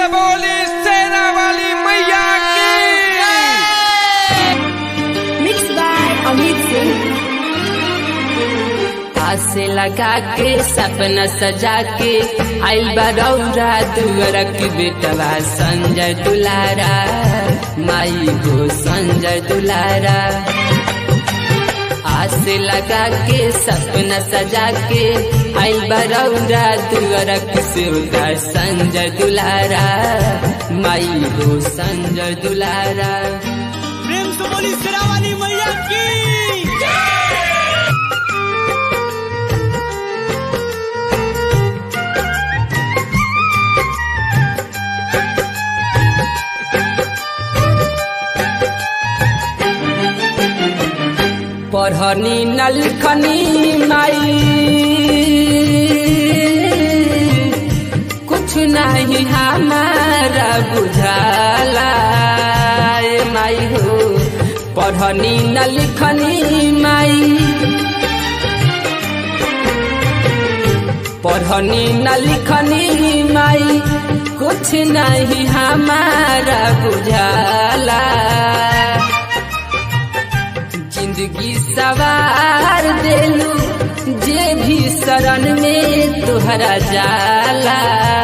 बोली सेना वाली मैया की Mixed by Amit Singh. आसे लगा के सपना सजा के आइल बरौरा दुअरक बेटवा संजय दुलारा माई हो संजय दुलारा आसे लगा के सपना सजा के आइल बरौरा दुअरक सेवका संजय दुलारा माई हो संजय दुलारा प्रेम से बोली सिरा वाली मैया की पढ़नी न लिखनी माई कुछ नहीं हमारा बुझाला ए माई हो पढ़नी न लिखनी माई पढ़नी न लिखनी माई कुछ नहीं हमारा बुझाला जिंदगी सवार देलू जे भी शरण में तुहरा जाला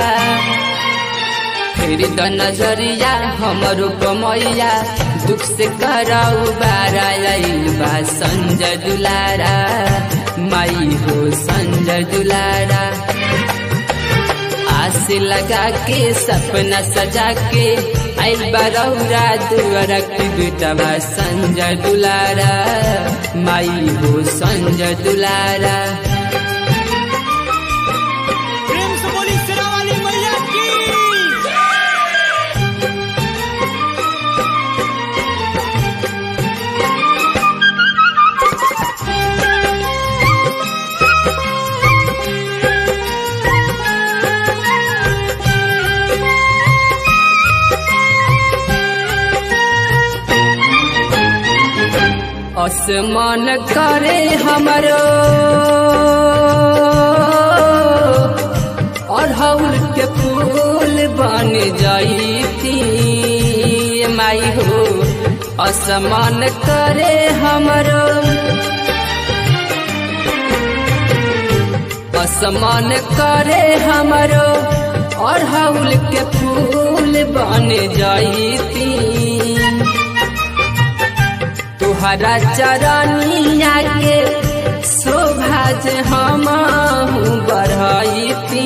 फिर द नजरिया हमरो कमैया दुख से कराऊ बारा आइल बा संजय दुलारा माई हो संजय दुलारा आस लगा के सपना सजा के आइल बरौरा दुअरक बेटवा संजय दुलारा माई हो संजय दुलारा प्रेम से बोली सिरा वाली मैया की असमान करे हमरो अढ़ौल के फूल बन जाईती माई हो असमान करे हमरो असमान करे हमरो अढ़ौल के फूल बन जाईती तुहरा चरनिया के शोभा जे हम बढ़ती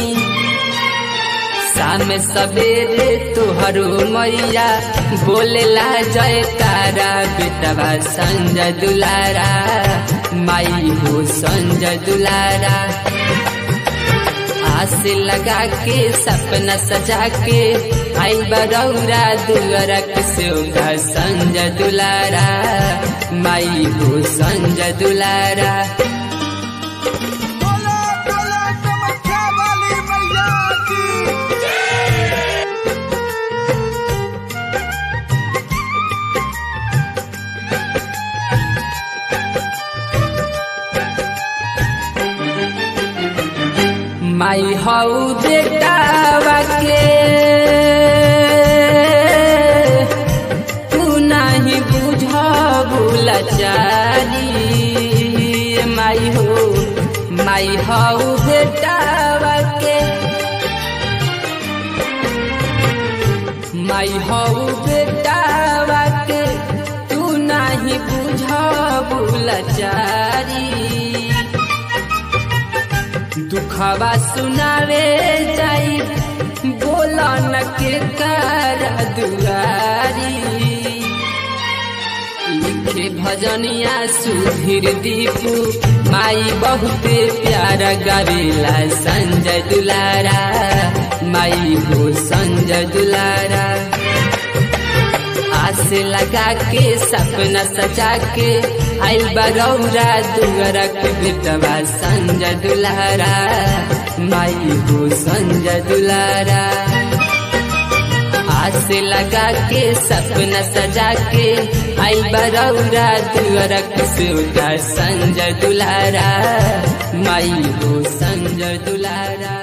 शाम सवेरे तुहरो मैया बोलेला जय तारा बेटवा संजय दुलारा माई हो संजय दुलारा आस लगा के सपना सजा के आई बरौरा दुअरक सेवका संजय दुलारा माई हो संजय दुलारा बोलो बोलो चमत्कार वाली मैया की माई हऊ बेटावा के तू नहीं बुझबू लाचारी माई हो माई हऊ बेटावा के माई हऊ बेटावा के तू नहीं बुझबू लाचारी दुखवा सुनावे जाई बोला न के कर दुआरी लिखे भजनिया सुधीर दीपू माई बहुते प्यारा गावेला संजय दुलारा माई हो संजय दुलारा आस लगा के सपना सजा के आइल बरौरा दुअरक बेटवा संजय दुलारा माई हो संजय दुलारा आस लगा के सपना सजा के आई बरौरा दुअरक सेवका संजय दुलारा माई हो संजय दुलारा